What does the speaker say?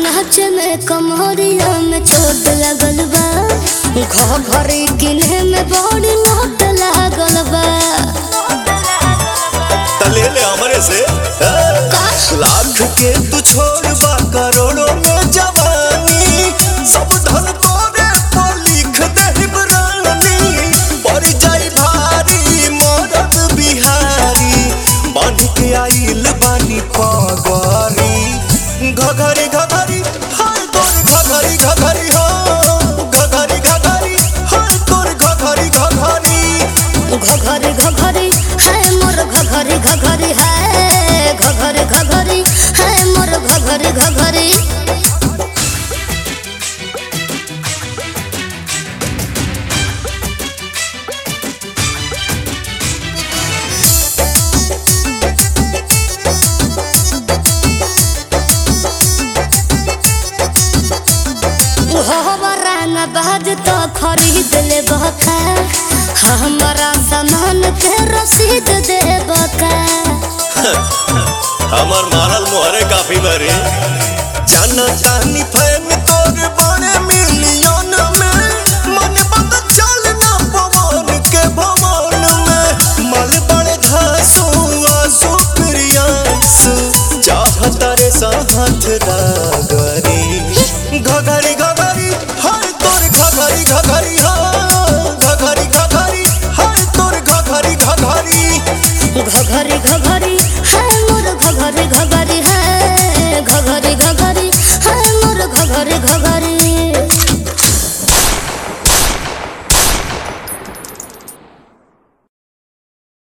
नाच में कमरिया में चोट लगल बा घर घरी किन्हे में बड़ी लोट लागल बा तले ले हमरे से हाँ? लाख के तू छोड़ बा करोड़ों में जवानी सब धन तोरे पर लिख दे रानी पड़ जाई भारी मरद बिहारी बांध के आइल बानी पगरी घघरी घघरी हाय तोर घघरी घघरी हो घघरी घघरी हाय तोर घघरी घघरी घघरी घघरी है मोर घघरी घघरी है घघरी घघरी है मोर घघरी घघरी हमारा न बाज तो खरीद ले बका हमारा सामान के रसीद दे बका हमर मारल मोहरे काफी बरे जाना जानी फैन तोर बड़े मिली